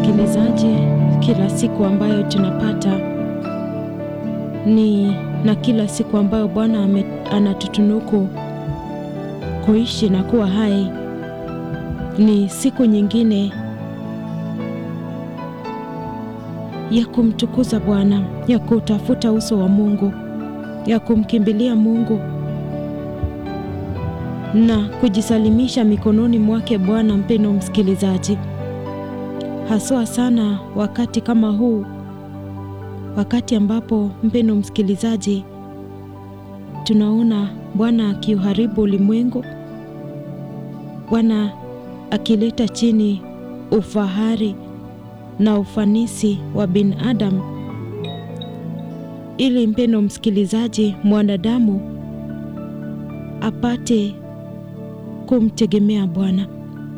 msikilizaji, kila siku ambayo tunapata ni na kila siku ambayo Bwana anatutunuku kuishi na kuwa hai ni siku nyingine ya kumtukuza Bwana, ya kutafuta uso wa Mungu, ya kumkimbilia Mungu na kujisalimisha mikononi mwake Bwana. Mpendo msikilizaji, haswa sana wakati kama huu, wakati ambapo mpendo msikilizaji, tunaona Bwana akiuharibu ulimwengu, Bwana akileta chini ufahari na ufanisi wa binadamu, ili mpendo msikilizaji, mwanadamu apate kumtegemea Bwana,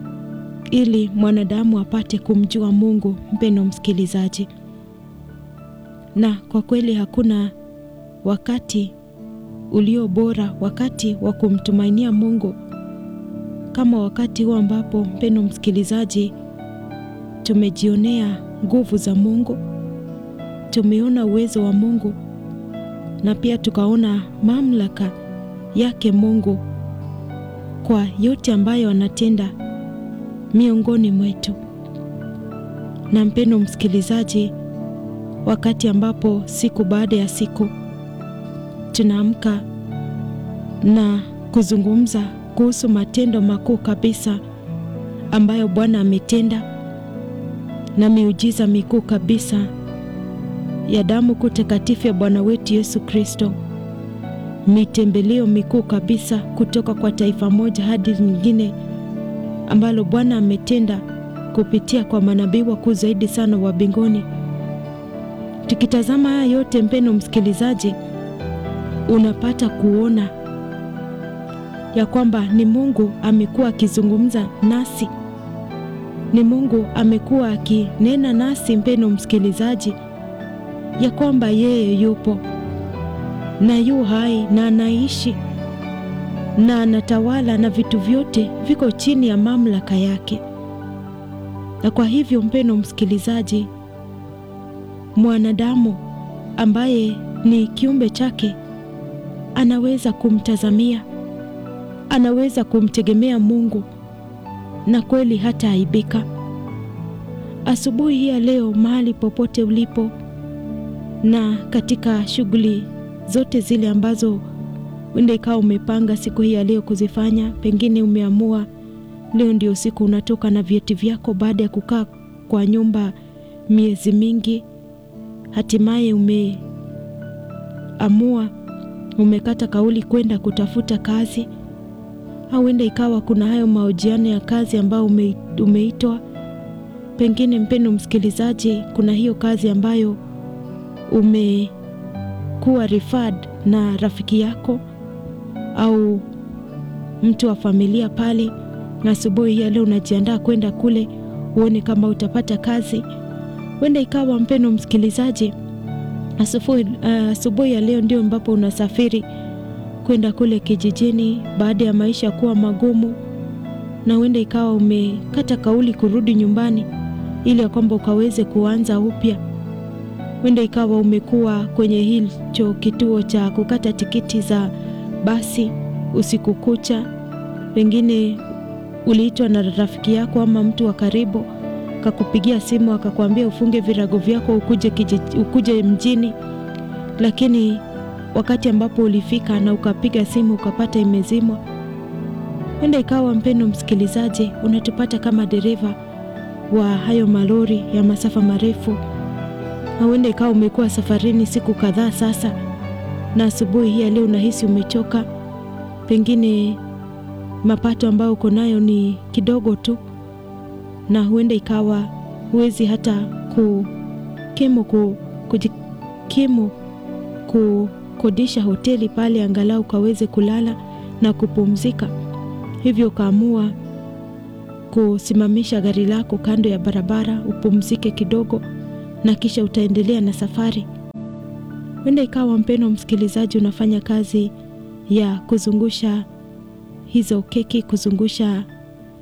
ili mwanadamu apate kumjua Mungu. Mpendo msikilizaji, na kwa kweli hakuna wakati ulio bora, wakati wa kumtumainia Mungu kama wakati huu ambapo mpendo msikilizaji, tumejionea nguvu za Mungu, tumeona uwezo wa Mungu na pia tukaona mamlaka yake Mungu kwa yote ambayo anatenda miongoni mwetu. Na mpendo msikilizaji, wakati ambapo siku baada ya siku tunaamka na kuzungumza kuhusu matendo makuu kabisa ambayo Bwana ametenda na miujiza mikuu kabisa ya damu kuu takatifu ya Bwana wetu Yesu Kristo, mitembeleo mikuu kabisa kutoka kwa taifa moja hadi nyingine ambalo Bwana ametenda kupitia kwa manabii wakuu zaidi sana wa mbinguni. Tukitazama haya yote, mpendo msikilizaji, unapata kuona ya kwamba ni Mungu amekuwa akizungumza nasi, ni Mungu amekuwa akinena nasi, mpendo msikilizaji, ya kwamba yeye yupo na yu hai na anaishi na anatawala na vitu vyote viko chini ya mamlaka yake. Na kwa hivyo, mpendo msikilizaji, mwanadamu ambaye ni kiumbe chake anaweza kumtazamia anaweza kumtegemea Mungu na kweli hata aibika. Asubuhi hii ya leo, mahali popote ulipo na katika shughuli zote zile ambazo wenda ikawa umepanga siku hii ya leo kuzifanya, pengine umeamua leo ndio siku unatoka na vyeti vyako baada ya kukaa kwa nyumba miezi mingi, hatimaye umeamua, umekata kauli kwenda kutafuta kazi au huenda ikawa kuna hayo mahojiano ya kazi ambayo ume, umeitwa. Pengine mpendo msikilizaji, kuna hiyo kazi ambayo umekuwa referred na rafiki yako au mtu wa familia pale, na asubuhi ya leo unajiandaa kwenda kule uone kama utapata kazi. Huenda ikawa mpendo msikilizaji, asubuhi uh, ya leo ndio ambapo unasafiri kwenda kule kijijini baada ya maisha kuwa magumu, na huenda ikawa umekata kauli kurudi nyumbani ili ya kwamba ukaweze kuanza upya. Huenda ikawa umekuwa kwenye hicho kituo cha kukata tikiti za basi usiku kucha, pengine uliitwa na rafiki yako ama mtu wa karibu akakupigia simu akakwambia ufunge virago vyako ukuje, kijiji, ukuje mjini, lakini wakati ambapo ulifika na ukapiga simu ukapata imezimwa. Huenda ikawa mpendo msikilizaji, unatupata kama dereva wa hayo malori ya masafa marefu, na huenda ikawa umekuwa safarini siku kadhaa sasa, na asubuhi hii leo unahisi umechoka, pengine mapato ambayo uko nayo ni kidogo tu, na huenda ikawa huwezi hata kukimu ku, kujikimu ku kodisha hoteli pale angalau ukaweze kulala na kupumzika. Hivyo ukaamua kusimamisha gari lako kando ya barabara upumzike kidogo, na kisha utaendelea na safari. Huenda ikawa mpendo msikilizaji, unafanya kazi ya kuzungusha hizo keki, kuzungusha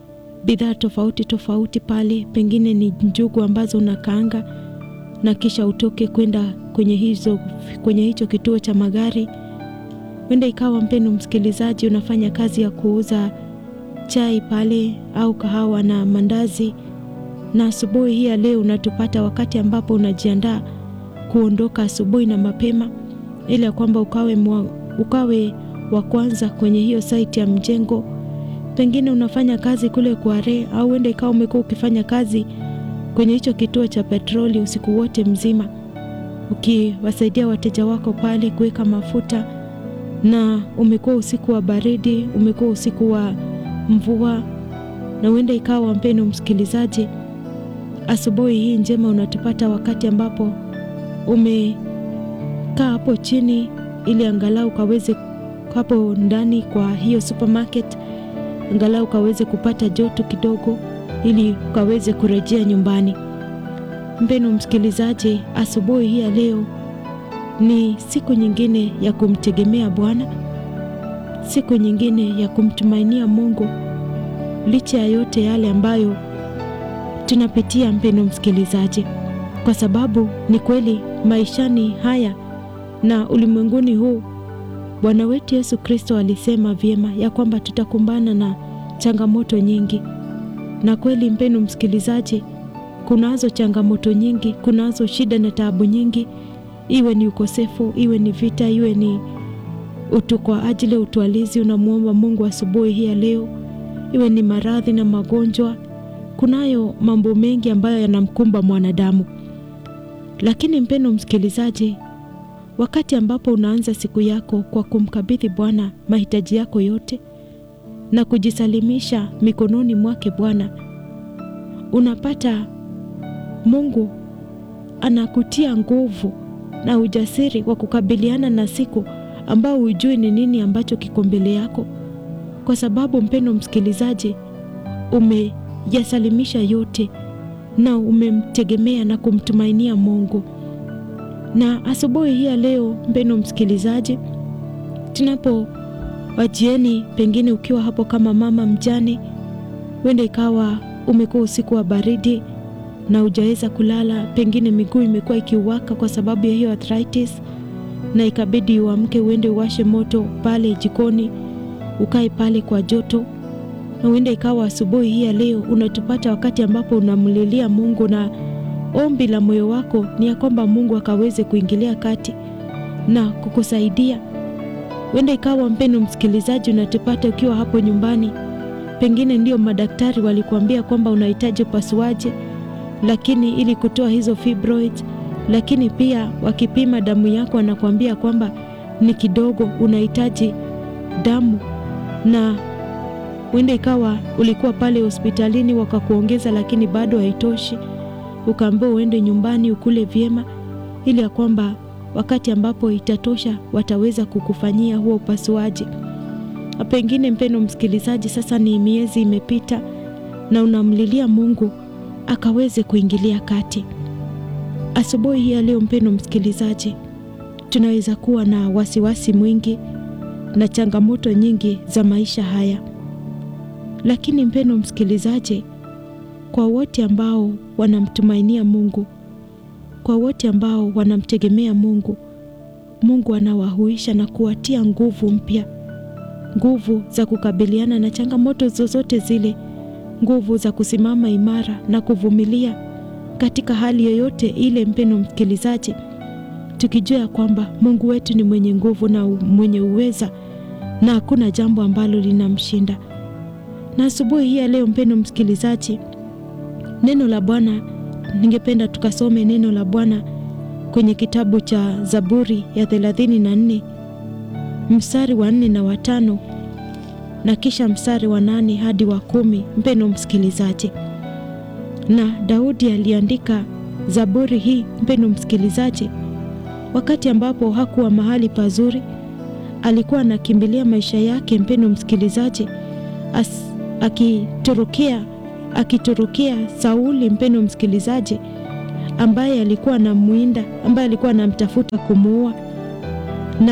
bidhaa tofauti tofauti pale, pengine ni njugu ambazo unakaanga na kisha utoke kwenda kwenye hizo kwenye hicho kituo cha magari. Wenda ikawa mpendo msikilizaji, unafanya kazi ya kuuza chai pale au kahawa na mandazi, na asubuhi hii ya leo unatupata wakati ambapo unajiandaa kuondoka asubuhi na mapema, ili ya kwamba ukawe, mwa, ukawe wa kwanza kwenye hiyo saiti ya mjengo. Pengine unafanya kazi kule Kware, au wenda ikawa umekuwa ukifanya kazi kwenye hicho kituo cha petroli usiku wote mzima, ukiwasaidia wateja wako pale kuweka mafuta, na umekuwa usiku wa baridi, umekuwa usiku wa mvua, na huenda ikawa mpendo msikilizaji, asubuhi hii njema unatupata wakati ambapo umekaa hapo chini, ili angalau ukaweze hapo ndani kwa hiyo supermarket, angalau ukaweze kupata joto kidogo ili ukaweze kurejea nyumbani. Mpendo msikilizaji, asubuhi hii ya leo ni siku nyingine ya kumtegemea Bwana, siku nyingine ya kumtumainia Mungu licha ya yote yale ambayo tunapitia, mpendo msikilizaji, kwa sababu ni kweli maishani haya na ulimwenguni huu Bwana wetu Yesu Kristo alisema vyema ya kwamba tutakumbana na changamoto nyingi na kweli mpendo msikilizaji, kunazo changamoto nyingi, kunazo shida na taabu nyingi, iwe ni ukosefu, iwe ni vita, iwe ni utu kwa ajili ya utwalizi unamwomba Mungu asubuhi hii ya leo, iwe ni maradhi na magonjwa. Kunayo mambo mengi ambayo yanamkumba mwanadamu, lakini mpendo msikilizaji, wakati ambapo unaanza siku yako kwa kumkabidhi Bwana mahitaji yako yote na kujisalimisha mikononi mwake Bwana, unapata Mungu anakutia nguvu na ujasiri wa kukabiliana na siku ambao hujui ni nini ambacho kiko mbele yako, kwa sababu mpendo msikilizaji, umeyasalimisha yote na umemtegemea na kumtumainia Mungu. Na asubuhi hii ya leo, mpendo msikilizaji, tunapo wajieni pengine ukiwa hapo kama mama mjane, wenda ikawa umekuwa usiku wa baridi na hujaweza kulala, pengine miguu imekuwa ikiwaka kwa sababu ya hiyo arthritis, na ikabidi uamke uende uwashe moto pale jikoni, ukae pale kwa joto, na uende ikawa asubuhi hii ya leo unatupata wakati ambapo unamlilia Mungu na ombi la moyo wako ni ya kwamba Mungu akaweze kuingilia kati na kukusaidia Wenda ikawa mpendo msikilizaji, unatupata ukiwa hapo nyumbani, pengine ndio madaktari walikuambia kwamba unahitaji upasuaji, lakini ili kutoa hizo fibroids, lakini pia wakipima damu yako wanakuambia kwamba ni kidogo, unahitaji damu, na wenda ikawa ulikuwa pale hospitalini wakakuongeza, lakini bado haitoshi, ukaambiwa uende nyumbani ukule vyema, ili ya kwamba wakati ambapo itatosha wataweza kukufanyia huo upasuaji. Pengine mpendo msikilizaji, sasa ni miezi imepita na unamlilia Mungu akaweze kuingilia kati. Asubuhi hii ya leo, mpendo msikilizaji, tunaweza kuwa na wasiwasi mwingi na changamoto nyingi za maisha haya, lakini mpendo msikilizaji, kwa wote ambao wanamtumainia Mungu kwa wote ambao wanamtegemea Mungu, Mungu anawahuisha na kuwatia nguvu mpya, nguvu za kukabiliana na changamoto zozote zile, nguvu za kusimama imara na kuvumilia katika hali yoyote ile. Mpendo msikilizaji, tukijua ya kwamba Mungu wetu ni mwenye nguvu na mwenye uweza na hakuna jambo ambalo linamshinda. Na asubuhi hii ya leo, mpendo msikilizaji, neno la Bwana ningependa tukasome neno la Bwana kwenye kitabu cha Zaburi ya thelathini na nne mstari wa nne na watano na kisha mstari wa nane hadi wa kumi. Mpendo msikilizaji, na Daudi aliandika Zaburi hii, mpendo msikilizaji, wakati ambapo hakuwa mahali pazuri, alikuwa anakimbilia maisha yake, mpendo msikilizaji, akitorokea akitorokea Sauli, mpendo msikilizaji, ambaye alikuwa anamwinda, ambaye alikuwa anamtafuta kumuua, na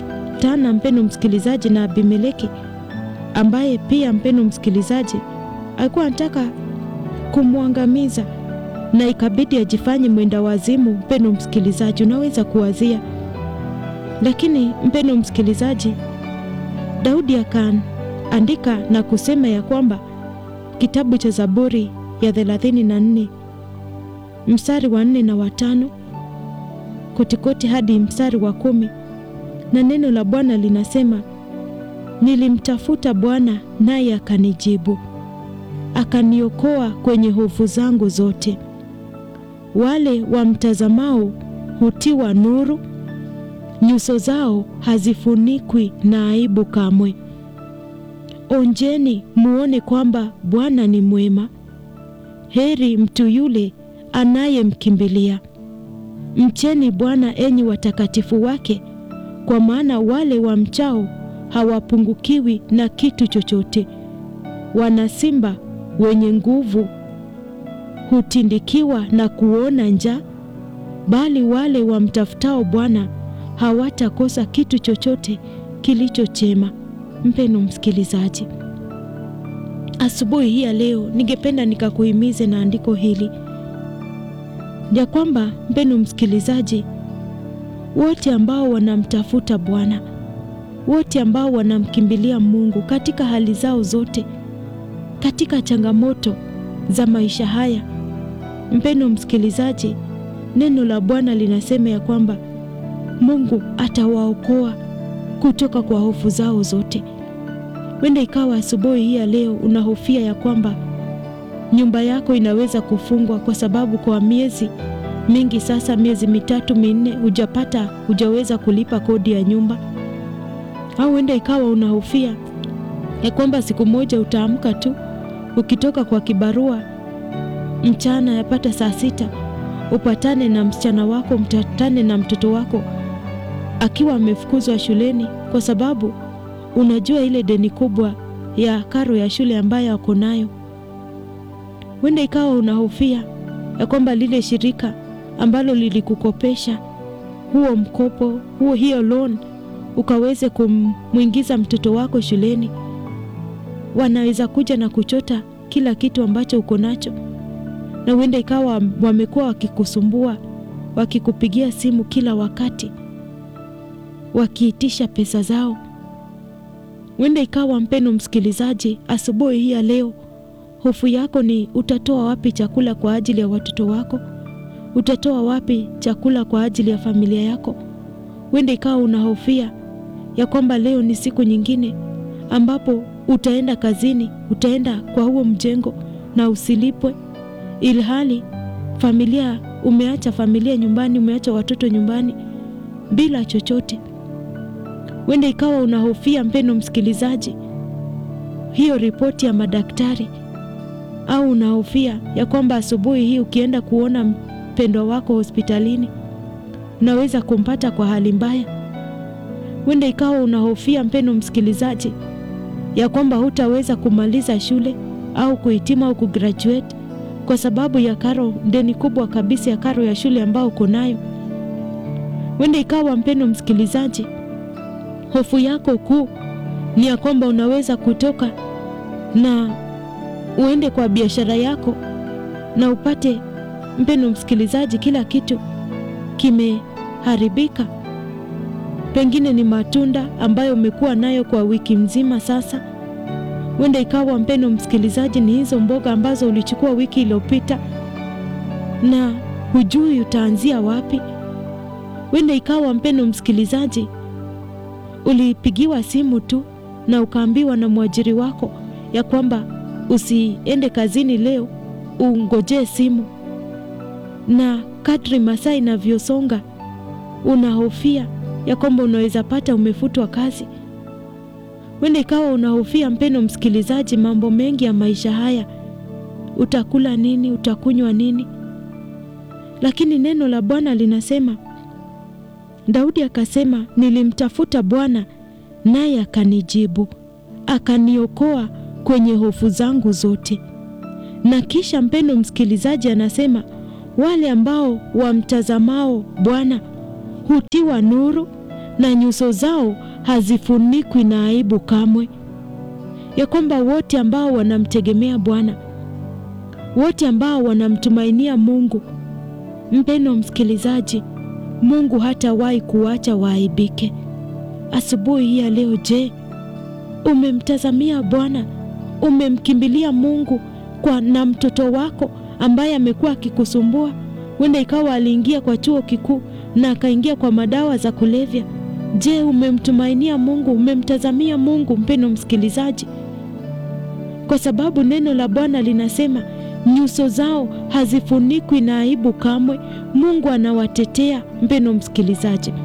akapatana, mpendo msikilizaji, na Abimeleki ambaye pia, mpendo msikilizaji, alikuwa anataka kumwangamiza na ikabidi ajifanye mwenda wazimu. Mpendo msikilizaji, unaweza kuwazia. Lakini mpendo msikilizaji, Daudi akaandika na kusema ya kwamba kitabu cha Zaburi ya 34 mstari wa nne na watano kotikoti hadi mstari wa kumi na neno la Bwana linasema, nilimtafuta Bwana naye akanijibu, akaniokoa kwenye hofu zangu zote. Wale wamtazamao hutiwa nuru, nyuso zao hazifunikwi na aibu kamwe. Onjeni muone kwamba Bwana ni mwema, heri mtu yule anayemkimbilia. Mcheni Bwana enyi watakatifu wake, kwa maana wale wamchao hawapungukiwi na kitu chochote. Wana simba wenye nguvu hutindikiwa na kuona njaa, bali wale wamtafutao Bwana hawatakosa kitu chochote kilicho chema. Mpeno msikilizaji, asubuhi hii ya leo ningependa nikakuhimize na andiko hili ya kwamba, mpeno msikilizaji, wote ambao wanamtafuta Bwana, wote ambao wanamkimbilia Mungu katika hali zao zote, katika changamoto za maisha haya, mpeno msikilizaji, neno la Bwana linasema ya kwamba Mungu atawaokoa kutoka kwa hofu zao zote. Wenda ikawa asubuhi hii ya leo unahofia ya kwamba nyumba yako inaweza kufungwa kwa sababu kwa miezi mingi sasa, miezi mitatu minne, hujapata hujaweza kulipa kodi ya nyumba, au wenda ikawa unahofia ya kwamba siku moja utaamka tu ukitoka kwa kibarua mchana, yapata saa sita, upatane na msichana wako, mtatane na mtoto wako akiwa amefukuzwa shuleni kwa sababu unajua ile deni kubwa ya karo ya shule ambayo ako nayo. Wenda ikawa unahofia ya kwamba lile shirika ambalo lilikukopesha huo mkopo huo, hiyo loan, ukaweze kumwingiza mtoto wako shuleni, wanaweza kuja na kuchota kila kitu ambacho uko nacho, na wenda ikawa wamekuwa wakikusumbua, wakikupigia simu kila wakati wakiitisha pesa zao. Wenda ikawa mpeno msikilizaji, asubuhi hii ya leo hofu yako ni utatoa wapi chakula kwa ajili ya watoto wako? Utatoa wapi chakula kwa ajili ya familia yako? Wenda ikawa unahofia ya kwamba leo ni siku nyingine ambapo utaenda kazini, utaenda kwa huo mjengo na usilipwe, ilhali familia umeacha familia nyumbani, umeacha watoto nyumbani bila chochote. Wenda ikawa unahofia mpendo msikilizaji, hiyo ripoti ya madaktari, au unahofia ya kwamba asubuhi hii ukienda kuona mpendwa wako hospitalini unaweza kumpata kwa hali mbaya. Wenda ikawa unahofia mpendo msikilizaji, ya kwamba hutaweza kumaliza shule au kuhitimu au kugraduate kwa sababu ya karo, deni kubwa kabisa ya karo ya shule ambayo uko nayo. Wenda ikawa mpendo msikilizaji, hofu yako kuu ni ya kwamba unaweza kutoka na uende kwa biashara yako na upate, mpendo msikilizaji, kila kitu kimeharibika. Pengine ni matunda ambayo umekuwa nayo kwa wiki mzima sasa. Wenda ikawa mpendo msikilizaji, ni hizo mboga ambazo ulichukua wiki iliyopita na hujui utaanzia wapi. Wenda ikawa mpendo msikilizaji, ulipigiwa simu tu na ukaambiwa na mwajiri wako ya kwamba usiende kazini leo, ungojee simu, na kadri masaa inavyosonga unahofia ya kwamba unaweza pata umefutwa kazi. Wenda ikawa unahofia mpendo msikilizaji, mambo mengi ya maisha haya, utakula nini, utakunywa nini? Lakini neno la Bwana linasema Daudi akasema, nilimtafuta Bwana naye akanijibu, akaniokoa kwenye hofu zangu zote. Na kisha mpendo msikilizaji, anasema wale ambao wamtazamao Bwana hutiwa nuru na nyuso zao hazifunikwi na aibu kamwe. ya kwamba wote ambao wanamtegemea Bwana, wote ambao wanamtumainia Mungu, mpendo msikilizaji, Mungu hatawahi kuacha waaibike. Asubuhi hii ya leo, je, umemtazamia Bwana? Umemkimbilia Mungu kwa na mtoto wako ambaye amekuwa akikusumbua? Huenda ikawa aliingia kwa chuo kikuu na akaingia kwa madawa za kulevya. Je, umemtumainia Mungu? Umemtazamia Mungu, mpendo msikilizaji? Kwa sababu neno la Bwana linasema nyuso zao hazifunikwi na aibu kamwe. Mungu anawatetea, mpendo msikilizaji.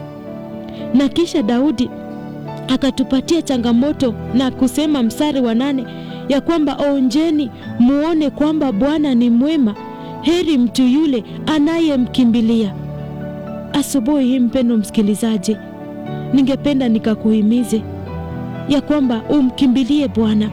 Na kisha Daudi akatupatia changamoto na kusema mstari wa nane ya kwamba onjeni muone kwamba Bwana ni mwema, heri mtu yule anayemkimbilia. Asubuhi hii mpendo msikilizaji, ningependa nikakuhimize ya kwamba umkimbilie Bwana,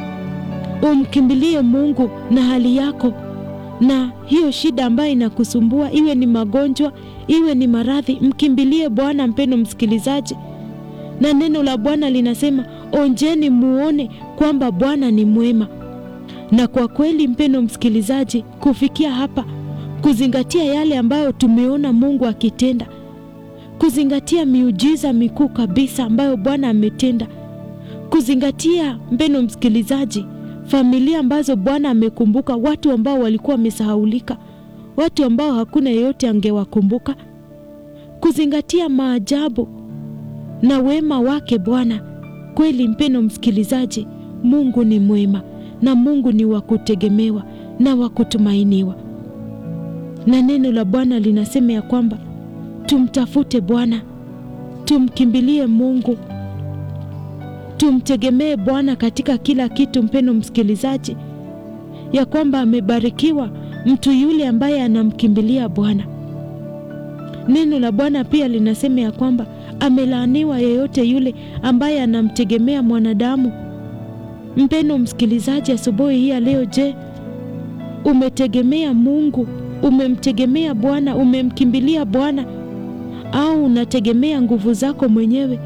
umkimbilie Mungu na hali yako na hiyo shida ambayo inakusumbua, iwe ni magonjwa, iwe ni maradhi, mkimbilie Bwana mpendo msikilizaji. Na neno la Bwana linasema onjeni muone kwamba Bwana ni mwema. Na kwa kweli mpendo msikilizaji, kufikia hapa, kuzingatia yale ambayo tumeona Mungu akitenda, kuzingatia miujiza mikuu kabisa ambayo Bwana ametenda, kuzingatia mpendo msikilizaji, familia ambazo Bwana amekumbuka, watu ambao walikuwa wamesahaulika, watu ambao hakuna yeyote angewakumbuka, kuzingatia maajabu na wema wake Bwana. Kweli mpendo msikilizaji, Mungu ni mwema na Mungu ni wa kutegemewa na wa kutumainiwa, na neno la Bwana linasema ya kwamba tumtafute Bwana, tumkimbilie Mungu, tumtegemee Bwana katika kila kitu. Mpendo msikilizaji, ya kwamba amebarikiwa mtu yule ambaye anamkimbilia Bwana. Neno la Bwana pia linasema ya kwamba amelaaniwa yeyote yule ambaye anamtegemea mwanadamu. Mpendo msikilizaji, asubuhi hii ya leo, je, umetegemea Mungu? Umemtegemea Bwana? Umemkimbilia Bwana au unategemea nguvu zako mwenyewe?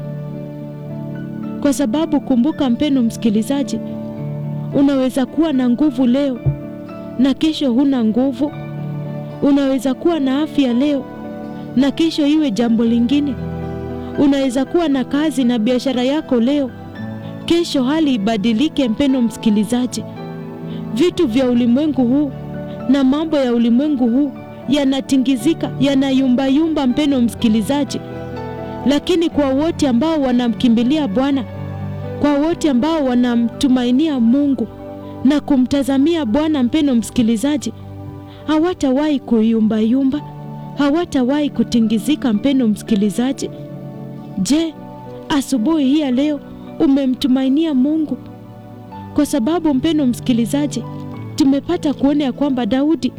Kwa sababu kumbuka, mpendo msikilizaji, unaweza kuwa na nguvu leo na kesho huna nguvu. Unaweza kuwa na afya leo na kesho iwe jambo lingine. Unaweza kuwa na kazi na biashara yako leo, kesho hali ibadilike. Mpendo msikilizaji, vitu vya ulimwengu huu na mambo ya ulimwengu huu yanatingizika, yanayumbayumba, mpendo msikilizaji. Lakini kwa wote ambao wanamkimbilia Bwana, kwa wote ambao wanamtumainia Mungu na kumtazamia Bwana, mpendo msikilizaji, hawatawahi kuyumbayumba, hawatawahi kutingizika. Mpendo msikilizaji, je, asubuhi hii ya leo umemtumainia Mungu? Kwa sababu mpendo msikilizaji, tumepata kuona ya kwamba Daudi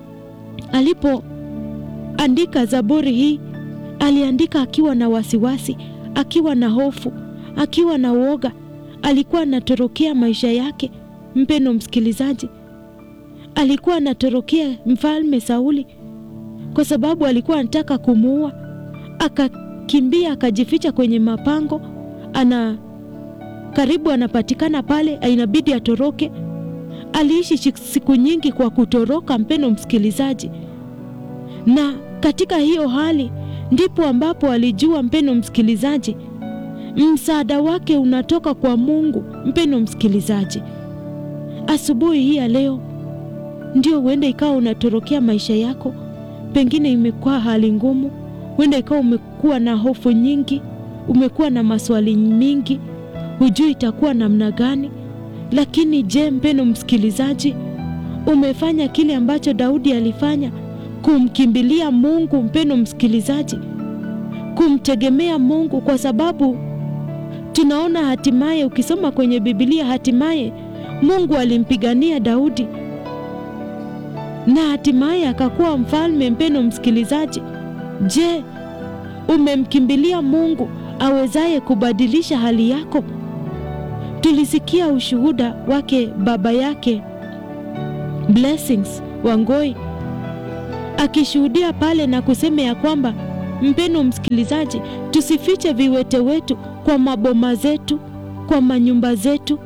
alipoandika Zaburi hii aliandika akiwa na wasiwasi, akiwa na hofu, akiwa na uoga, alikuwa anatorokea maisha yake. Mpendo msikilizaji, alikuwa anatorokea mfalme Sauli kwa sababu alikuwa anataka kumuua. Akakimbia akajificha kwenye mapango, ana karibu anapatikana pale, inabidi atoroke. Aliishi siku nyingi kwa kutoroka, mpendo msikilizaji, na katika hiyo hali ndipo ambapo alijua, mpendo msikilizaji, msaada wake unatoka kwa Mungu. Mpendo msikilizaji, asubuhi hii ya leo ndio huenda ikawa unatorokea maisha yako, pengine imekuwa hali ngumu, huenda ikawa umekuwa na hofu nyingi, umekuwa na maswali mingi, hujui itakuwa namna gani. Lakini je, mpendo msikilizaji, umefanya kile ambacho Daudi alifanya, kumkimbilia Mungu? Mpendo msikilizaji, kumtegemea Mungu, kwa sababu tunaona hatimaye, ukisoma kwenye Biblia, hatimaye Mungu alimpigania Daudi na hatimaye akakuwa mfalme. Mpendo msikilizaji, je, umemkimbilia Mungu awezaye kubadilisha hali yako? Tulisikia ushuhuda wake baba yake Blessings Wangoi akishuhudia pale na kusema ya kwamba, mpendo msikilizaji, tusifiche viwete wetu kwa maboma zetu, kwa manyumba zetu,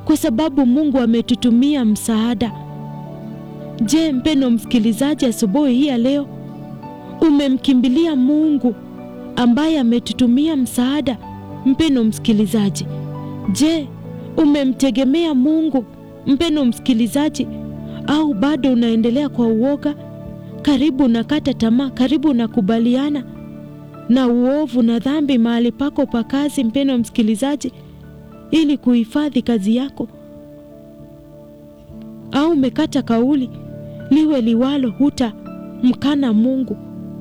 kwa sababu Mungu ametutumia msaada. Je, mpendo msikilizaji, asubuhi hii ya leo umemkimbilia Mungu ambaye ametutumia msaada? Mpendo msikilizaji, je, umemtegemea Mungu mpendo msikilizaji, au bado unaendelea kwa uoga? Karibu unakata tamaa, karibu unakubaliana na uovu na dhambi mahali pako pa kazi, mpendo msikilizaji, ili kuhifadhi kazi yako, au umekata kauli, liwe liwalo, hutamkana Mungu,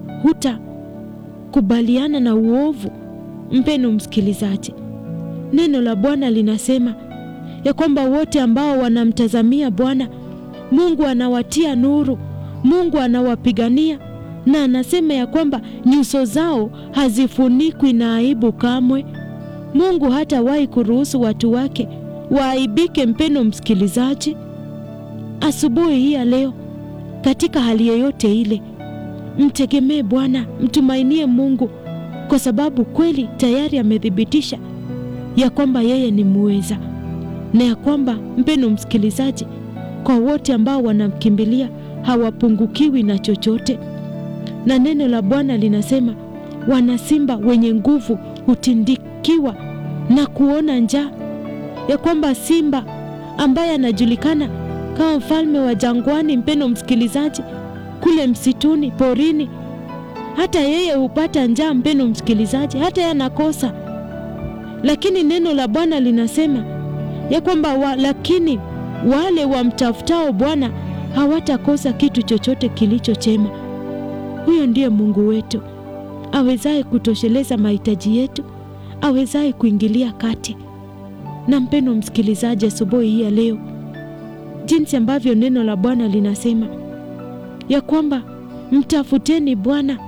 hutakubaliana na uovu. Mpendo msikilizaji, neno la Bwana linasema ya kwamba wote ambao wanamtazamia Bwana Mungu anawatia nuru, Mungu anawapigania, na anasema ya kwamba nyuso zao hazifunikwi na aibu kamwe. Mungu hatawahi kuruhusu watu wake waaibike. Mpendo msikilizaji, asubuhi hii ya leo, katika hali yoyote ile, mtegemee Bwana, mtumainie Mungu, kwa sababu kweli tayari amethibitisha ya kwamba yeye ni muweza na ya kwamba mpendo msikilizaji, kwa wote ambao wanamkimbilia hawapungukiwi na chochote. Na neno la Bwana linasema wana simba wenye nguvu hutindikiwa na kuona njaa, ya kwamba simba ambaye anajulikana kama mfalme wa jangwani, mpendo msikilizaji, kule msituni, porini, hata yeye hupata njaa, mpendo msikilizaji, hata yeye anakosa, lakini neno la Bwana linasema ya kwamba wa, lakini wale wamtafutao Bwana hawatakosa kitu chochote kilicho chema. Huyo ndiye Mungu wetu awezaye kutosheleza mahitaji yetu, awezaye kuingilia kati. Na mpendo msikilizaji, asubuhi hii ya leo, jinsi ambavyo neno la Bwana linasema ya kwamba mtafuteni Bwana,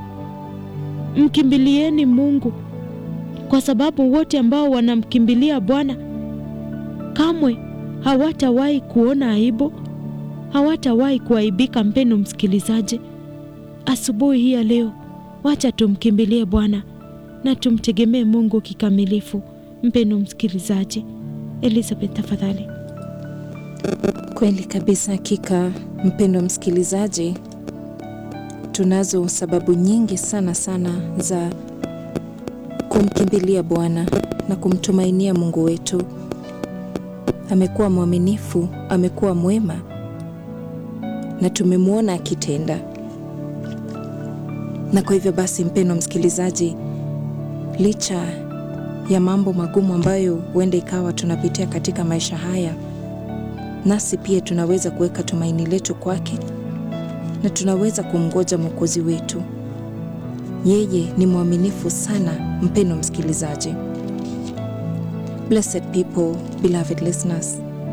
mkimbilieni Mungu, kwa sababu wote ambao wanamkimbilia Bwana kamwe hawatawahi kuona aibu, hawatawahi kuaibika. Mpendo msikilizaji, asubuhi hii ya leo, wacha tumkimbilie Bwana na tumtegemee Mungu kikamilifu. Mpendo msikilizaji, Elizabeth tafadhali. Kweli kabisa, hakika mpendo msikilizaji, tunazo sababu nyingi sana sana za kumkimbilia Bwana na kumtumainia Mungu wetu. Amekuwa mwaminifu, amekuwa mwema na tumemwona akitenda. Na kwa hivyo basi, mpendo msikilizaji, licha ya mambo magumu ambayo huenda ikawa tunapitia katika maisha haya, nasi pia tunaweza kuweka tumaini letu kwake na tunaweza kumngoja Mwokozi wetu. Yeye ni mwaminifu sana, mpendo msikilizaji. Blessed people, beloved listeners.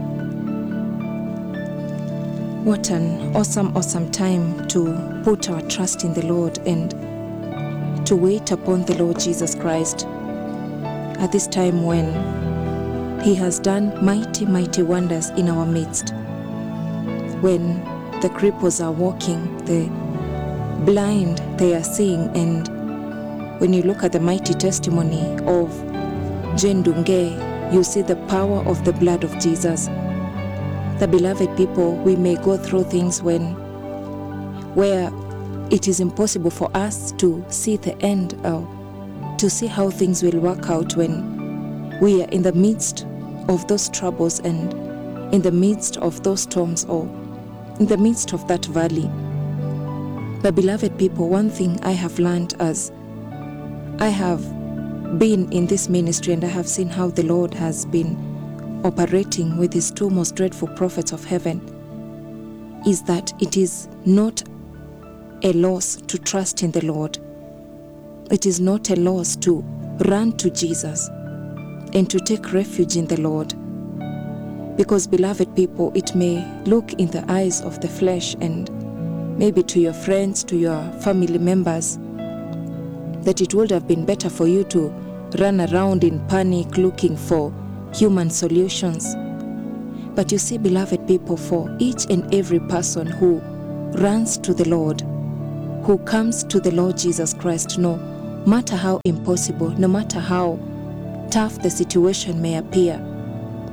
What an awesome, awesome time to put our trust in the Lord and to wait upon the Lord Jesus Christ at this time when He has done mighty, mighty wonders in our midst. When the cripples are walking, the blind they are seeing, and when you look at the mighty testimony of Jane Dunge, you see the power of the blood of Jesus. The beloved people, we may go through things when where it is impossible for us to see the end or to see how things will work out when we are in the midst of those troubles and in the midst of those storms or in the midst of that valley. But beloved people, one thing I have learned as I have been in this ministry and I have seen how the Lord has been operating with his two most dreadful prophets of heaven is that it is not a loss to trust in the Lord. It is not a loss to run to Jesus and to take refuge in the Lord. Because, beloved people, it may look in the eyes of the flesh and maybe to your friends, to your family members, that it would have been better for you to run around in panic looking for human solutions. But you see, beloved people, for each and every person who runs to the Lord, who comes to the Lord Jesus Christ, no matter how impossible, no matter how tough the situation may appear,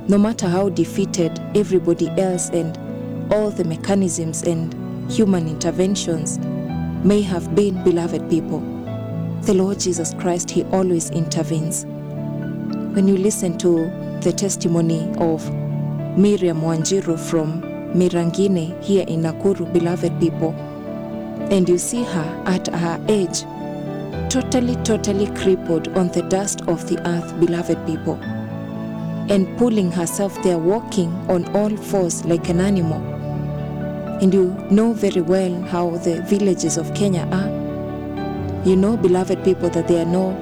no matter how defeated everybody else and all the mechanisms and human interventions may have been, beloved people, the Lord Jesus Christ, He always intervenes. When you listen to the testimony of Miriam Wanjiru from Mirangine here in Nakuru, beloved people, and you see her at her age, totally, totally crippled on the dust of the earth, beloved people, and pulling herself there, walking on all fours like an animal. And you know very well how the villages of Kenya are. You know, beloved people, that there are no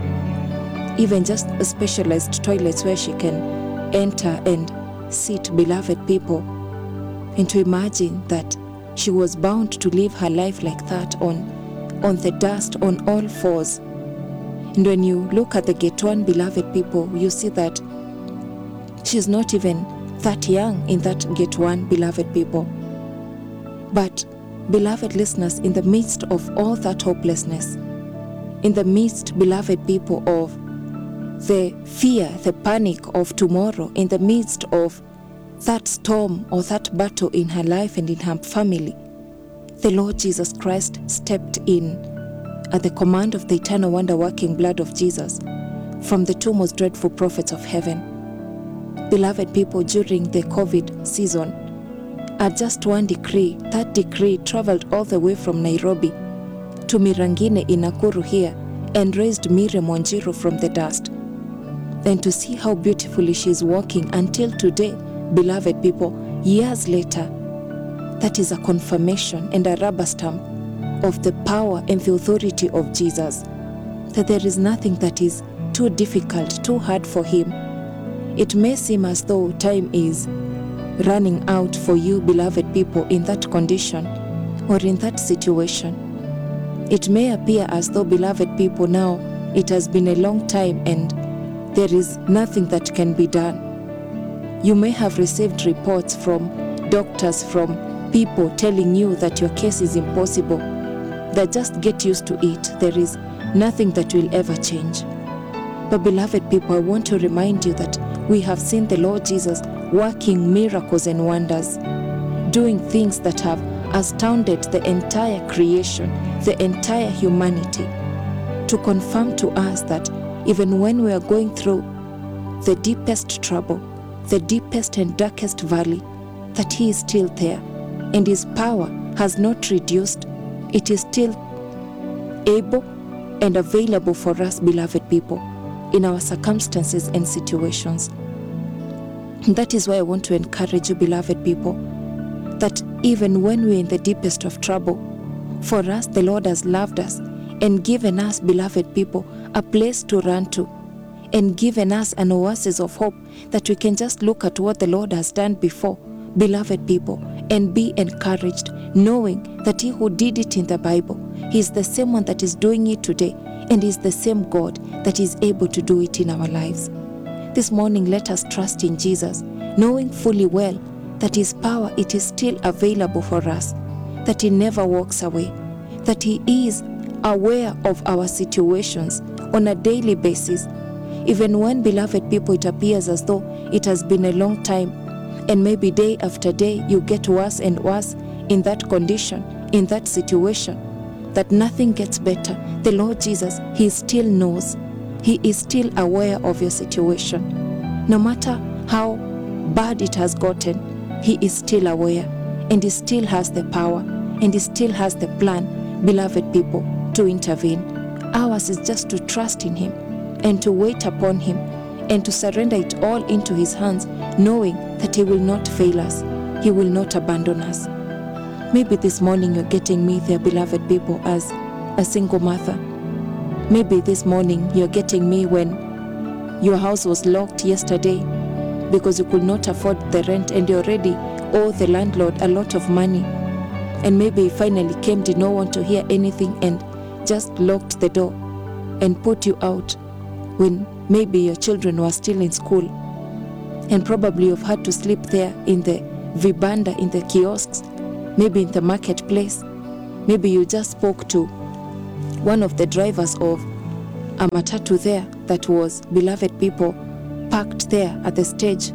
even just specialized toilets where she can enter and sit, beloved people. And to imagine that she was bound to live her life like that on, on the dust, on all fours. And when you look at the gate one, beloved people, you see that she's not even that young in that gate one, beloved people. But, beloved listeners, in the midst of all that hopelessness, in the midst, beloved people, of the fear, the panic of tomorrow, in the midst of that storm or that battle in her life and in her family, the Lord Jesus Christ stepped in at the command of the eternal wonder working blood of Jesus from the two most dreadful prophets of heaven. Beloved people, during the COVID season, at just one decree, that decree traveled all the way from Nairobi to Mirangine in Nakuru here and raised Miriam Wanjiru from the dust. And to see how beautifully she is walking until today, beloved people, years later, that is a confirmation and a rubber stamp of the power and the authority of Jesus. That there is nothing that is too difficult, too hard for Him. It may seem as though time is running out for you, beloved people, in that condition or in that situation. It may appear as though, beloved people, now it has been a long time and there is nothing that can be done. You may have received reports from doctors, from people telling you that your case is impossible, that just get used to it. There is nothing that will ever change. But, beloved people, I want to remind you that we have seen the Lord Jesus working miracles and wonders, doing things that have astounded the entire creation, the entire humanity, to confirm to us that even when we are going through the deepest trouble, the deepest and darkest valley, that He is still there and His power has not reduced. It is still able and available for us, beloved people, in our circumstances and situations. That is why I want to encourage you, beloved people, that even when we're in the deepest of trouble, for us, the Lord has loved us and given us, beloved people, a place to run to and given us an oasis of hope that we can just look at what the Lord has done before, beloved people, and be encouraged, knowing that He who did it in the Bible, He is the same one that is doing it today, and is the same God that is able to do it in our lives. This morning, let us trust in Jesus, knowing fully well that His power it is still available for us, that He never walks away, that He is aware of our situations on a daily basis. Even when, beloved people, it appears as though it has been a long time, and maybe day after day you get worse and worse in that condition, in that situation, that nothing gets better. The Lord Jesus, He still knows. He is still aware of your situation. No matter how bad it has gotten, He is still aware and He still has the power and He still has the plan, beloved people, to intervene. Ours is just to trust in Him and to wait upon Him and to surrender it all into His hands, knowing that He will not fail us, He will not abandon us. Maybe this morning you're getting me there, beloved people, as a single mother. Maybe this morning you're getting me when your house was locked yesterday because you could not afford the rent and you already owe the landlord a lot of money. And maybe he finally came, did not want to hear anything, and just locked the door and put you out when maybe your children were still in school. And probably you've had to sleep there in the vibanda, in the kiosks, maybe in the marketplace. Maybe you just spoke to one of the drivers of a matatu there that was beloved people parked there at the stage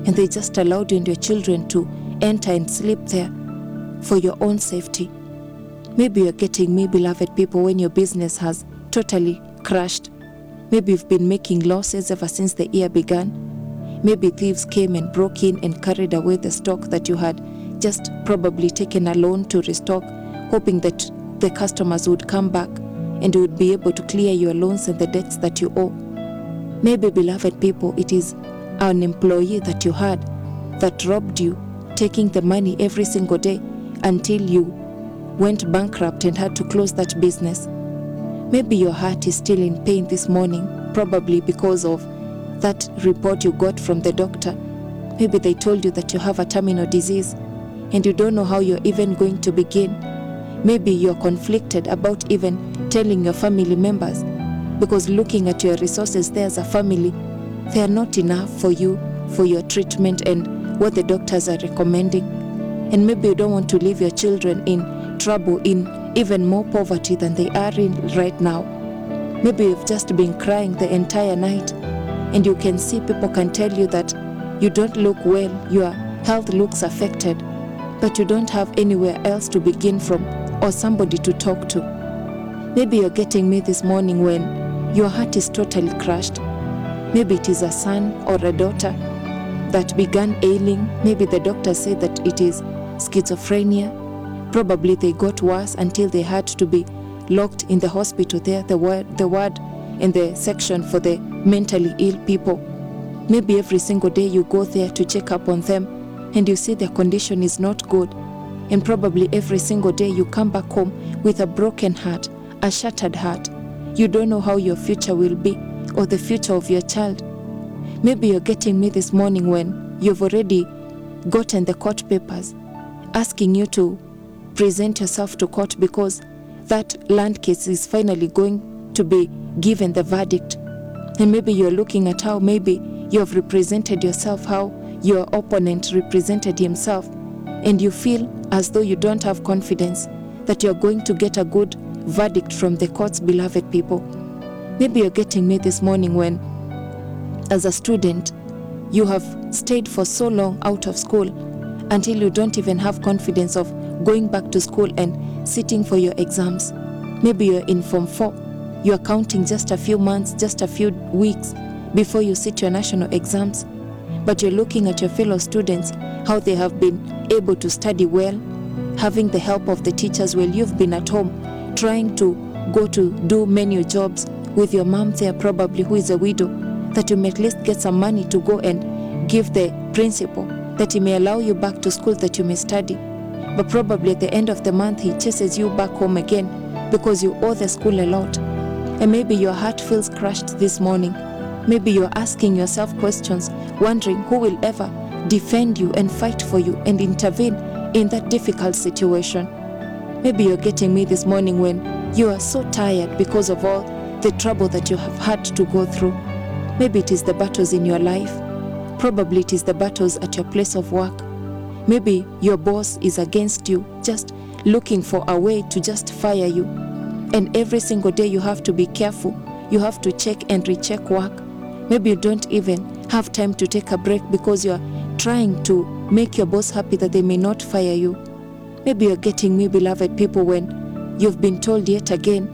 and they just allowed you and your children to enter and sleep there for your own safety. Maybe you're getting me, beloved people, when your business has totally crashed. Maybe you've been making losses ever since the year began. Maybe thieves came and broke in and carried away the stock that you had just probably taken a loan to restock, hoping that the customers would come back and you would be able to clear your loans and the debts that you owe. Maybe, beloved people, it is an employee that you had that robbed you, taking the money every single day until you went bankrupt and had to close that business. Maybe your heart is still in pain this morning, probably because of that report you got from the doctor. Maybe they told you that you have a terminal disease and you don't know how you're even going to begin. Maybe you're conflicted about even telling your family members because looking at your resources there as a family, they are not enough for you, for your treatment and what the doctors are recommending. And maybe you don't want to leave your children in trouble, in even more poverty than they are in right now. Maybe you've just been crying the entire night and you can see people can tell you that you don't look well, your health looks affected, but you don't have anywhere else to begin from or somebody to talk to. Maybe you're getting me this morning when your heart is totally crushed. Maybe it is a son or a daughter that began ailing. Maybe the doctor said that it is schizophrenia. Probably they got worse until they had to be locked in the hospital there, the ward, the ward in the section for the mentally ill people. Maybe every single day you go there to check up on them and you see their condition is not good. And probably every single day you come back home with a broken heart, a shattered heart. You don't know how your future will be or the future of your child. Maybe you're getting me this morning when you've already gotten the court papers asking you to present yourself to court because that land case is finally going to be given the verdict. And maybe you're looking at how maybe you have represented yourself, how your opponent represented himself, and you feel as though you don't have confidence that you're going to get a good verdict from the courts, beloved people. Maybe you're getting me this morning when, as a student, you have stayed for so long out of school until you don't even have confidence of going back to school and sitting for your exams. Maybe you're in Form 4, you're counting just a few months, just a few weeks before you sit your national exams, but you're looking at your fellow students, how they have been able to study well, having the help of the teachers while you've been at home, trying to go to do many jobs with your mom there, probably who is a widow, that you may at least get some money to go and give the principal, that he may allow you back to school that you may study. But probably at the end of the month, he chases you back home again because you owe the school a lot. And maybe your heart feels crushed this morning. Maybe you're asking yourself questions, wondering who will ever defend you and fight for you and intervene in that difficult situation. Maybe you're getting me this morning when you are so tired because of all the trouble that you have had to go through. Maybe it is the battles in your life. Probably it is the battles at your place of work. Maybe your boss is against you, just looking for a way to just fire you. And every single day you have to be careful. You have to check and recheck work. Maybe you don't even have time to take a break because you're trying to make your boss happy that they may not fire you. Maybe you're getting me, beloved people, when you've been told yet again,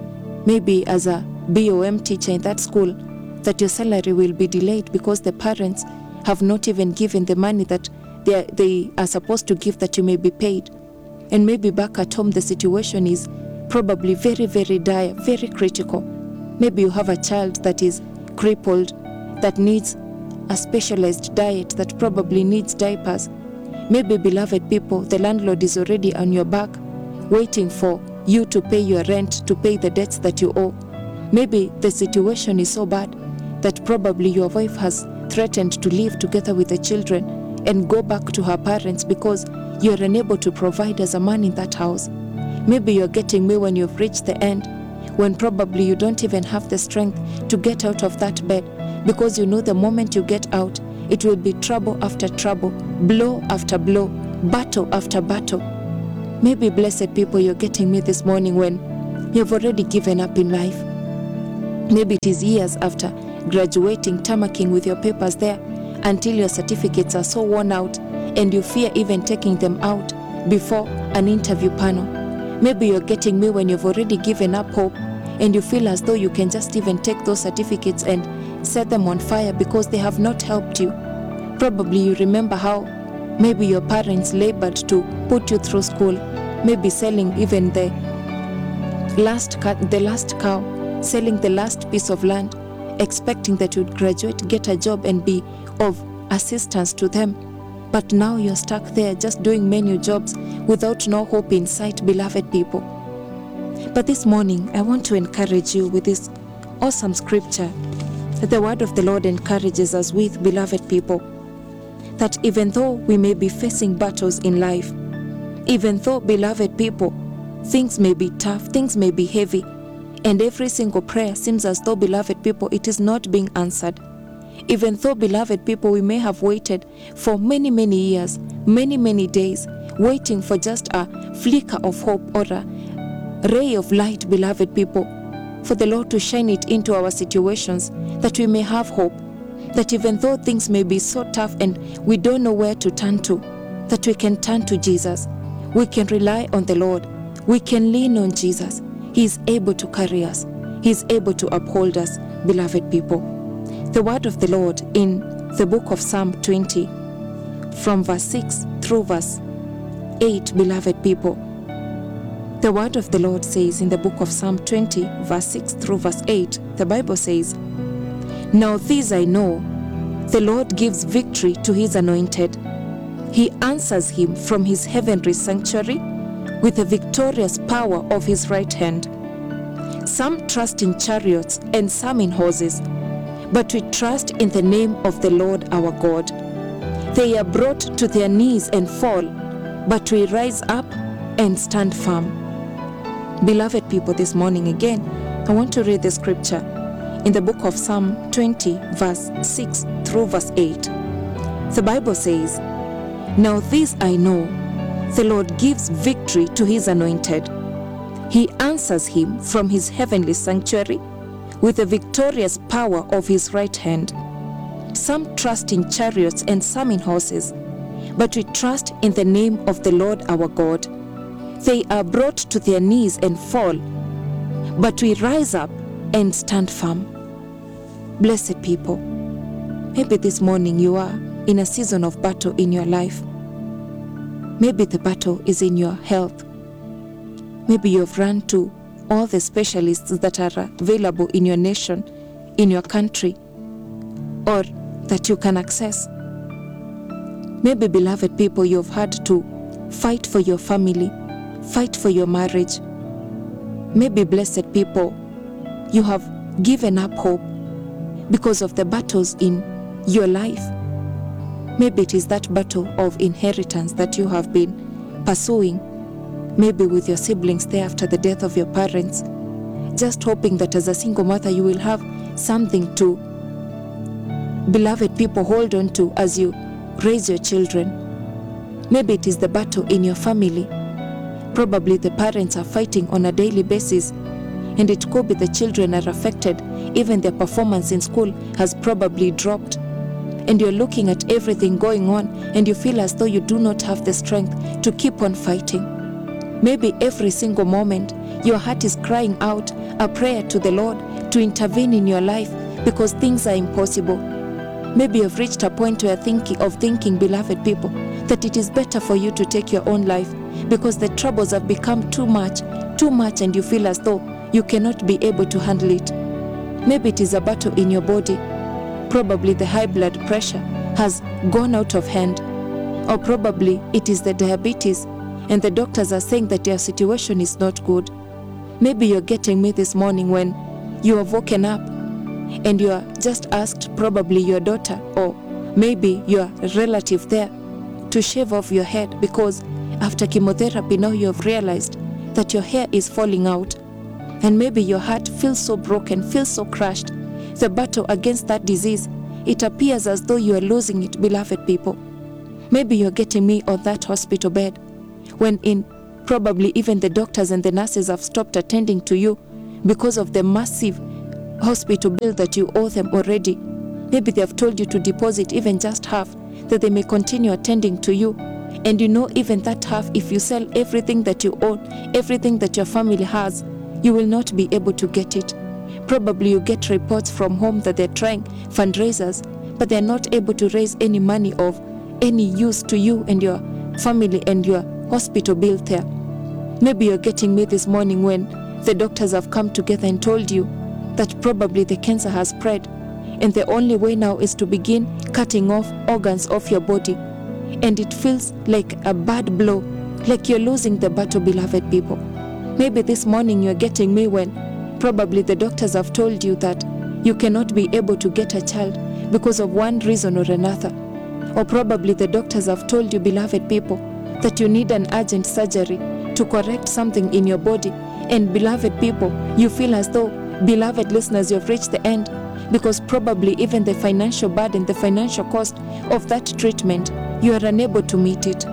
maybe as a BOM teacher in that school, that your salary will be delayed because the parents have not even given the money that they are, they are supposed to give that you may be paid. And maybe back at home, the situation is probably very, very dire, very critical. Maybe you have a child that is crippled, that needs a specialized diet, that probably needs diapers. Maybe, beloved people, the landlord is already on your back, waiting for you to pay your rent, to pay the debts that you owe. Maybe the situation is so bad that probably your wife has threatened to leave together with the children and go back to her parents because you're unable to provide as a man in that house. Maybe you're getting me when you've reached the end, when probably you don't even have the strength to get out of that bed because you know the moment you get out, it will be trouble after trouble, blow after blow, battle after battle. Maybe, blessed people, you're getting me this morning when you've already given up in life. Maybe it is years after graduating, tamacking with your papers there, until your certificates are so worn out and you fear even taking them out before an interview panel. Maybe you're getting me when you've already given up hope and you feel as though you can just even take those certificates and set them on fire because they have not helped you. Probably you remember how maybe your parents labored to put you through school, maybe selling even the last ca- the last cow, selling the last piece of land, expecting that you'd graduate, get a job and be of assistance to them. But now you're stuck there just doing menu jobs without no hope in sight, beloved people. But this morning, I want to encourage you with this awesome scripture that the word of the Lord encourages us with, beloved people, that even though we may be facing battles in life, even though, beloved people, things may be tough, things may be heavy, and every single prayer seems as though, beloved people, it is not being answered. Even though, beloved people, we may have waited for many, many years, many, many days, waiting for just a flicker of hope or a ray of light, beloved people, for the Lord to shine it into our situations, that we may have hope. That even though things may be so tough and we don't know where to turn to, that we can turn to Jesus. We can rely on the Lord. We can lean on Jesus. He is able to carry us, He is able to uphold us, beloved people. The word of the Lord in the book of Psalm 20, from verse 6 through verse 8, beloved people. The word of the Lord says in the book of Psalm 20, verse 6 through verse 8, the Bible says, Now this I know, the Lord gives victory to his anointed. He answers him from his heavenly sanctuary with the victorious power of his right hand. Some trust in chariots and some in horses, but we trust in the name of the Lord our God. They are brought to their knees and fall, but we rise up and stand firm. Beloved people, this morning again, I want to read the scripture in the book of Psalm 20, verse 6 through verse 8. The Bible says, Now this I know, the Lord gives victory to his anointed. He answers him from his heavenly sanctuary with the victorious power of his right hand. Some trust in chariots and some in horses, but we trust in the name of the Lord our God. They are brought to their knees and fall, but we rise up and stand firm. Blessed people, maybe this morning you are in a season of battle in your life. Maybe the battle is in your health. Maybe you've run to all the specialists that are available in your nation, in your country, or that you can access. Maybe, beloved people, you've had to fight for your family, fight for your marriage. Maybe, blessed people, you have given up hope because of the battles in your life. Maybe it is that battle of inheritance that you have been pursuing, maybe with your siblings there after the death of your parents, just hoping that as a single mother you will have something to, beloved people, hold on to as you raise your children. Maybe it is the battle in your family. Probably the parents are fighting on a daily basis, and it could be the children are affected. Even their performance in school has probably dropped. And you're looking at everything going on, and you feel as though you do not have the strength to keep on fighting. Maybe every single moment your heart is crying out a prayer to the Lord to intervene in your life because things are impossible. Maybe you've reached a point where thinking of thinking, beloved people, that it is better for you to take your own life because the troubles have become too much, too much, and you feel as though you cannot be able to handle it. Maybe it is a battle in your body. Probably the high blood pressure has gone out of hand, or probably it is the diabetes, and the doctors are saying that your situation is not good. Maybe you're getting me this morning when you have woken up and you are just asked probably your daughter or maybe your relative there to shave off your head because after chemotherapy now you have realized that your hair is falling out and maybe your heart feels so broken feels so crushed the battle against that disease it appears as though you are losing it beloved people maybe you're getting me on that hospital bed when in probably even the doctors and the nurses have stopped attending to you because of the massive hospital bill that you owe them already. Maybe they have told you to deposit even just half, that they may continue attending to you. And you know, even that half, if you sell everything that you own, everything that your family has, you will not be able to get it. Probably you get reports from home that they're trying fundraisers, but they're not able to raise any money of any use to you and your family and your hospital bill there. Maybe you're getting me this morning when the doctors have come together and told you that probably the cancer has spread, and the only way now is to begin cutting off organs of your body. And it feels like a bad blow, like you're losing the battle, beloved people. Maybe this morning you're getting me when probably the doctors have told you that you cannot be able to get a child because of one reason or another. Or probably the doctors have told you, beloved people, that you need an urgent surgery to correct something in your body. And beloved people, you feel as though, beloved listeners, you've reached the end because probably even the financial burden, the financial cost of that treatment, you are unable to meet it.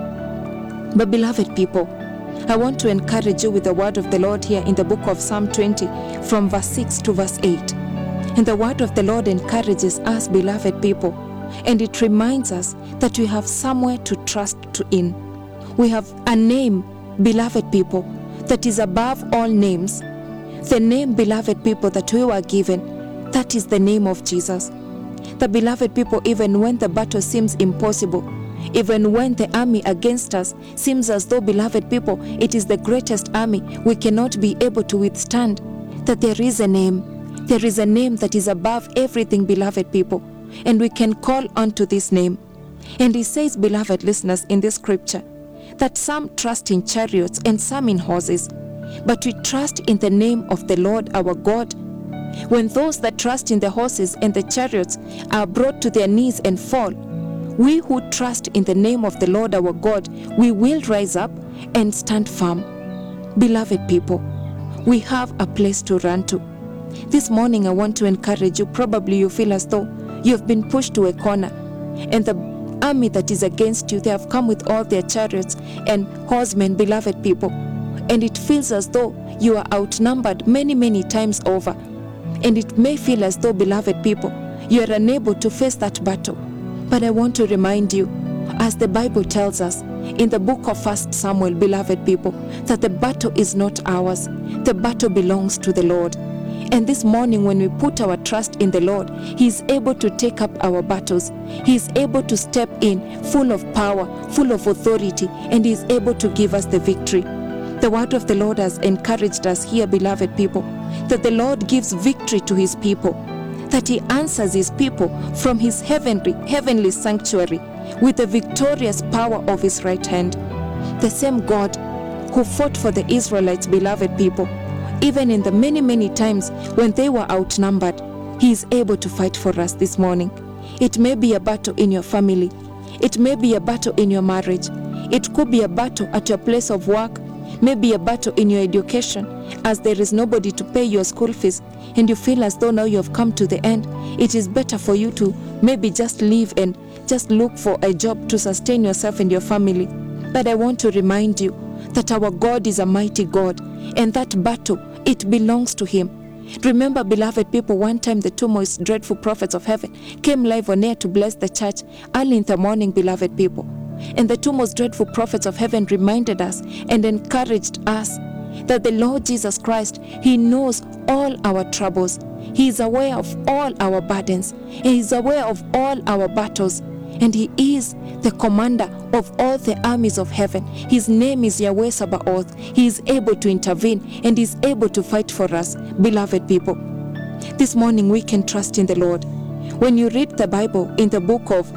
But, beloved people, I want to encourage you with the word of the Lord here in the book of Psalm 20, from verse 6 to verse 8. And the word of the Lord encourages us, beloved people, and it reminds us that we have somewhere to trust to in. We have a name, beloved people, that is above all names. The name, beloved people, that we were given, that is the name of Jesus. The beloved people, even when the battle seems impossible, even when the army against us seems as though, beloved people, it is the greatest army we cannot be able to withstand, that there is a name. There is a name that is above everything, beloved people, and we can call unto this name. And he says, beloved listeners, in this scripture, that some trust in chariots and some in horses, but we trust in the name of the Lord our God. When those that trust in the horses and the chariots are brought to their knees and fall, we who trust in the name of the Lord our God, we will rise up and stand firm. Beloved people, we have a place to run to. This morning, I want to encourage you. Probably you feel as though you have been pushed to a corner, and the army that is against you, they have come with all their chariots and horsemen, beloved people, and it feels as though you are outnumbered many, many times over. And it may feel as though, beloved people, you are unable to face that battle. But I want to remind you, as the Bible tells us in the book of First Samuel, beloved people, that the battle is not ours, the battle belongs to the Lord. And this morning, when we put our trust in the Lord, He is able to take up our battles. He is able to step in full of power, full of authority, and He is able to give us the victory. The word of the Lord has encouraged us here, beloved people, that the Lord gives victory to His people, that He answers His people from His heavenly, heavenly sanctuary with the victorious power of His right hand. The same God who fought for the Israelites, beloved people, even in the many, many times when they were outnumbered, He is able to fight for us this morning. It may be a battle in your family, it may be a battle in your marriage, it could be a battle at your place of work, maybe a battle in your education, as there is nobody to pay your school fees, and you feel as though now you have come to the end. It is better for you to maybe just leave and just look for a job to sustain yourself and your family. But I want to remind you that our God is a mighty God, and that battle, it belongs to Him. Remember, beloved people, one time the two most dreadful prophets of heaven came live on air to bless the church early in the morning, beloved people. And the two most dreadful prophets of heaven reminded us and encouraged us that the Lord Jesus Christ, He knows all our troubles. He is aware of all our burdens. He is aware of all our battles. And He is the commander of all the armies of heaven. His name is Yahweh Sabaoth. He is able to intervene and is able to fight for us, beloved people. This morning we can trust in the Lord. When you read the Bible in the book of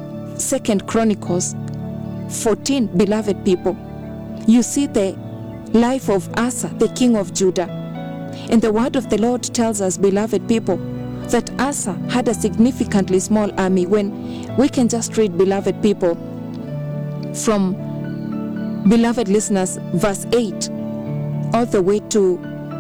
Second Chronicles 14, beloved people, you see the life of Asa, the king of Judah. And the word of the Lord tells us, beloved people, that Asa had a significantly small army. When we can just read, beloved people, from beloved listeners, verse 8 all the way to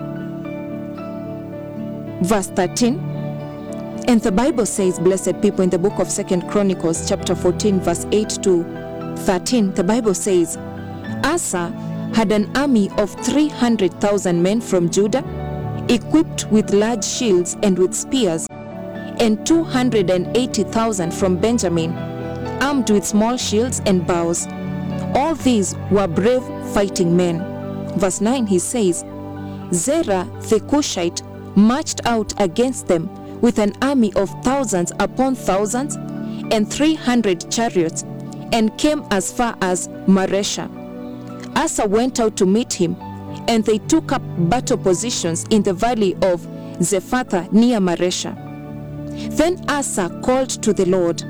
verse 13. And the Bible says, blessed people, in the book of Second Chronicles, chapter 14, verse 8 to 13, the Bible says, Asa had an army of 300,000 men from Judah, equipped with large shields and with spears, and 280,000 from Benjamin, armed with small shields and bows. All these were brave fighting men. Verse 9 he says, Zerah the Cushite marched out against them with an army of thousands upon thousands and 300 chariots and came as far as Maresha. Asa went out to meet him, and they took up battle positions in the valley of Zephathah near Maresha. Then Asa called to the Lord.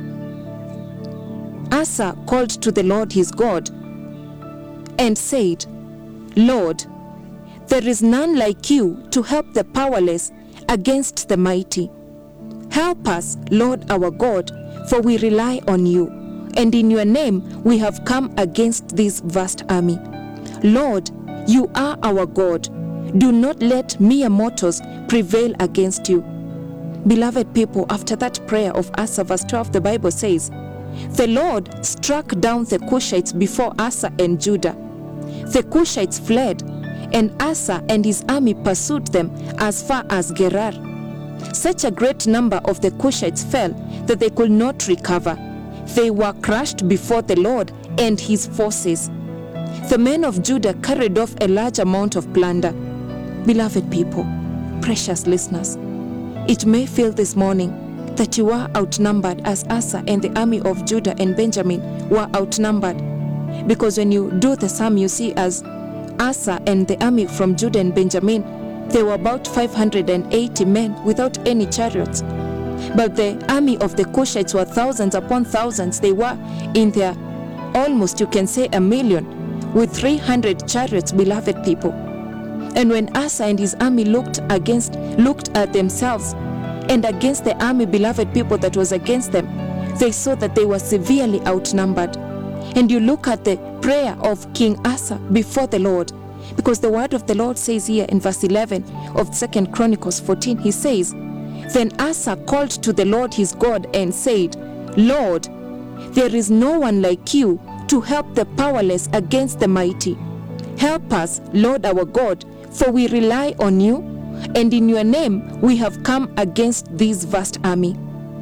Asa called to the Lord his God and said, Lord, there is none like you to help the powerless against the mighty. Help us, Lord our God, for we rely on you, and in your name we have come against this vast army. Lord, you are our God. Do not let mere mortals prevail against you. Beloved people, after that prayer of Asa, verse 12, the Bible says, The Lord struck down the Cushites before Asa and Judah. The Cushites fled, and Asa and his army pursued them as far as Gerar. Such a great number of the Cushites fell that they could not recover. They were crushed before the Lord and his forces. The men of Judah carried off a large amount of plunder. Beloved people, precious listeners, it may feel this morning that you are outnumbered as Asa and the army of Judah and Benjamin were outnumbered. Because when you do the sum, you see as Asa and the army from Judah and Benjamin, they were about 580 men without any chariots. But the army of the Cushites were thousands upon thousands. They were in their almost, you can say, a million with 300 chariots, beloved people. And when Asa and his army looked against, looked at themselves and against the army, beloved people, that was against them, they saw that they were severely outnumbered. And you look at the prayer of King Asa before the Lord, because the word of the Lord says here in verse 11 of Second Chronicles 14, he says, Then Asa called to the Lord his God and said, Lord, there is no one like you to help the powerless against the mighty. Help us, Lord our God, for we rely on you, and in your name we have come against this vast army.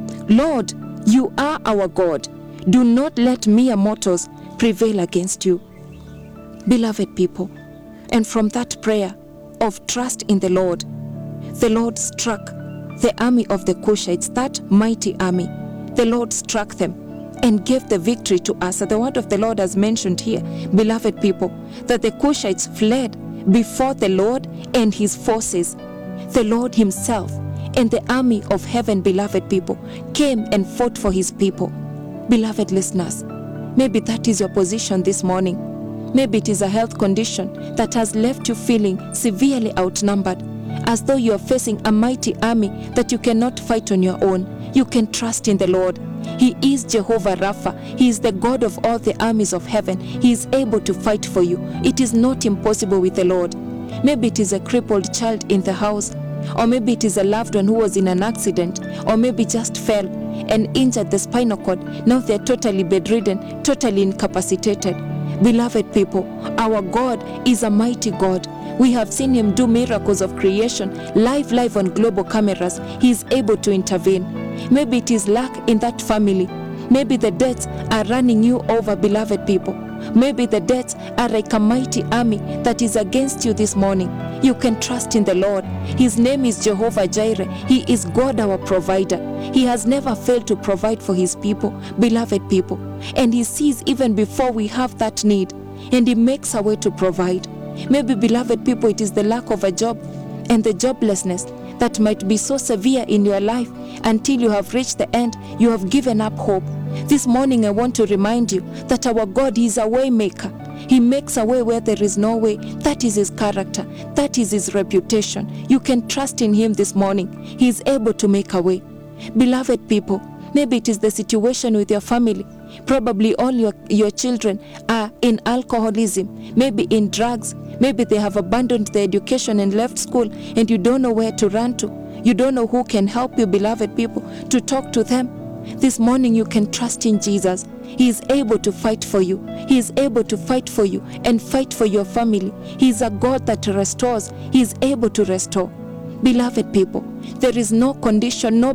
Lord, you are our God. Do not let mere mortals prevail against you. Beloved people, and from that prayer of trust in the Lord, the Lord struck the army of the Cushites, that mighty army. The Lord struck them and gave the victory to us. The word of the Lord has mentioned here, beloved people, that the Cushites fled before the Lord and his forces. The Lord himself and the army of heaven, beloved people, came and fought for his people. Beloved listeners, maybe that is your position this morning. Maybe it is a health condition that has left you feeling severely outnumbered, as though you are facing a mighty army that you cannot fight on your own. You can trust in the Lord. He is Jehovah Rapha. He is the God of all the armies of heaven. He is able to fight for you. It is not impossible with the Lord. Maybe it is a crippled child in the house, or maybe it is a loved one who was in an accident, or maybe just fell and injured the spinal cord. Now they're totally bedridden, totally incapacitated. Beloved people, our God is a mighty God. We have seen him do miracles of creation live, live on global cameras. He is able to intervene. Maybe it is lack in that family. Maybe the debts are running you over, beloved people. Maybe the debts are like a mighty army that is against you this morning. You can trust in the Lord. His name is Jehovah Jireh. He is God our provider. He has never failed to provide for his people, beloved people. And he sees even before we have that need, and he makes a way to provide. Maybe, beloved people, it is the lack of a job and the joblessness that might be so severe in your life until you have reached the end, you have given up hope. This morning, I want to remind you that our God is a way maker. He makes a way where there is no way. That is his character. That is his reputation. You can trust in him this morning. He is able to make a way. Beloved people, maybe it is the situation with your family. Probably all your, your children are in alcoholism, maybe in drugs. Maybe they have abandoned their education and left school, and you don't know where to run to. You don't know who can help you, beloved people, to talk to them. This morning, you can trust in Jesus. He is able to fight for you. He is able to fight for you and fight for your family. He is a God that restores. He is able to restore. Beloved people, there is no condition, no